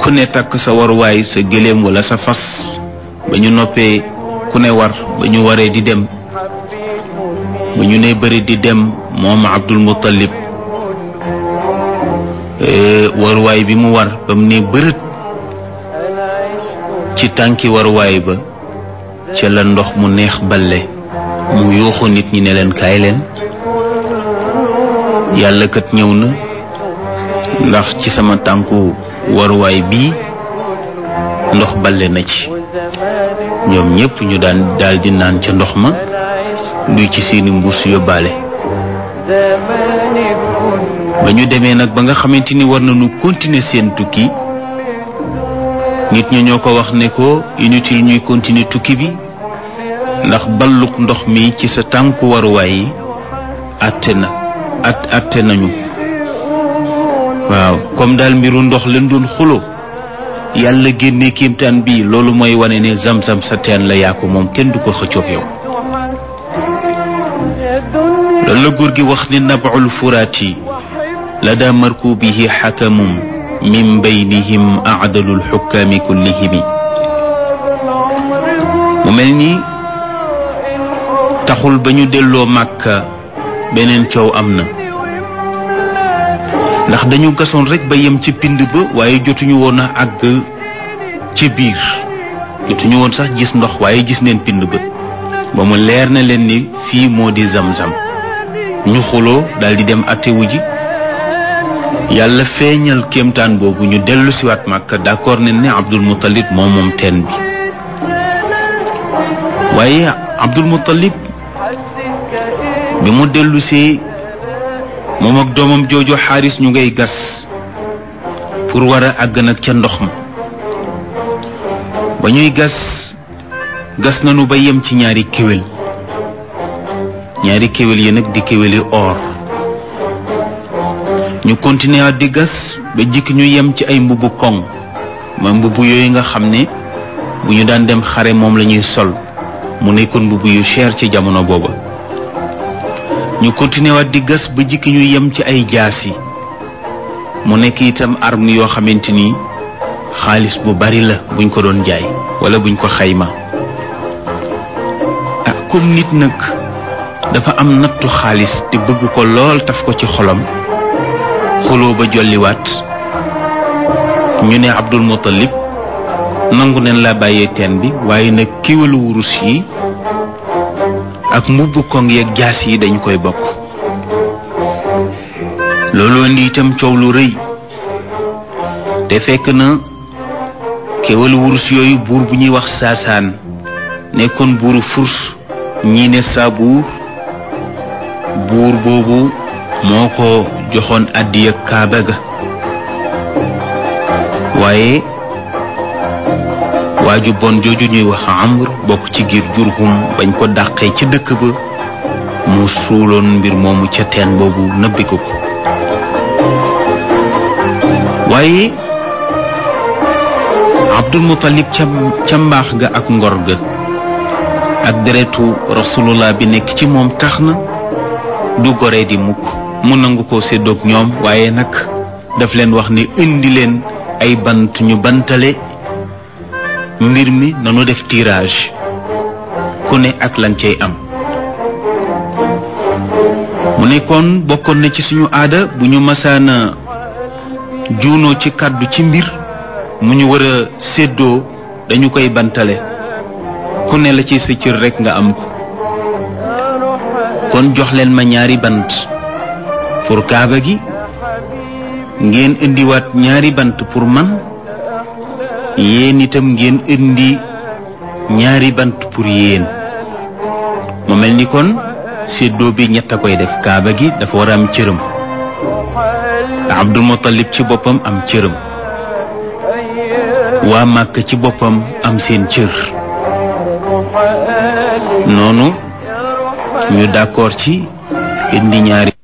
ku ne takk sa waruwaay sa gëléem wala sa fas ba ñu noppee ku ne war ba ñu waree di dem ba ñu ne bëri di dem moom Abdul Muttalib waruwaay bi mu war ba mu ne bërët ci tànki waruwaay ba ca la ndox mu neex balle mu yuuxu nit ñi ne leen kaay leen yàlla kat ñëw na ndax ci sama tànku waruwaay bii ndox balle na ci ñoom ñépp ñu daan daldi naan ca ndox ma duy ci seeni mbuus yóbbaale ba ñu demee nag ba nga xamante ni war nañu continuer seen tukki nit ñi ñoo ko wax ne ko inutile ñuy continuer tukki bi ndax balluk ndox mi ci sa tànku waruwaay yi àtte na at àtte nañu waaw comme daal mbiru ndox leen doon xulo yàlla génne kéemtaan bi loolu mooy wane ne zam-zam sa teen la yaa ko moom kenn du ko xëccoog yow loolu la góor gi wax ni nabul furaati la daa markubihi xakamum min baynihim acdalul xukkaami kullihimi mu mel ni taxul ba ñu delloo màkka beneen coow am na ndax dañu gasoon rek ba yem ci pind ba waaye jotuñu woon a àgg ci biir jotuñu woon sax gis ndox waaye gis neen pind ba ba mu leer na leen ni fii moo di zam-zam ñu xuloo daldi dem attewu ji yàlla feeñal kéemtaan boobu ñu dellu siwaat màkka d'accord ne ne Abdul Muttalib moom moom teen bi waaye Abdul Muttalib bi mu dellusee moom ak doomam jooju xaaris ñu ngay gas pour war a àgg nag ca ndox ma ba ñuy gas gas nañu ba yem ci ñaari kéwél ñaari kéwél yi nag di kéwéli or ñu continuer di gas ba jikk ñu yem ci ay mbubu koŋ ma mbubu yooyu nga xam ne bu ñu daan dem xare moom la ñuy sol mu nekkoon mbubu yu cher ci jamono booba ñu continuer waat di gas ba jikki ñu yem ci ay jaasi mu nekk itam arme yoo xamante ni xaalis bu bari la buñ ko doon jaay wala buñ ko xayma ah comme nit nag dafa am nattu xaalis te bëgg ko lool taf ko ci xolam xuloo ba jolliwaat ñu ne Abdul Muttalib nangu neen la bàyyee teen bi waaye nag kiwalu wurus yi ak mbubb koŋ yeeg jaas yi dañ koy bokk loolu indi itam coow lu rëy te fekk na kéwalu wurus yooyu buur bu ñuy wax saasaan nekkoon buuru furs ñii ne saabuur buur boobu moo ko joxoon àddiya kaaba ga waaye waaju bon jooju ñuy wax amr bokk ci giir jurhum bañ ko dàqee ci dëkk ba mu suuloon mbir moomu ca teen boobu nëbbi ko ko waaye abdul muttalib ca ca mbaax ga ak ngor ga ak deretu rasulullah bi nekk ci moom tax na du goree di mukk mu nangu ko séddoog ñoom waaye nag daf leen wax ni indi leen ay bant ñu bantale mbir mi nanu def tirage ku ne ak lan cay am mu nekkoon bokkoon na ci suñu aada bu ñu masaana juunoo ci kàddu ci mbir mu ñu war a séddoo dañu koy bantale ku ne la ci sa cër rekk nga am ko kon jox leen ma ñaari bant pour kaaba gi ngeen indiwaat ñaari bant pour man yéen itam ngeen indi ñaari bant pour yéen mu mel ni kon séddoo bi ñett a koy def kaaba gi dafa war a am cërëm Abdul Muttalib ci boppam am cërëm waa Màkk ci boppam am seen cër noonu ñu d'accord ci indi ñaari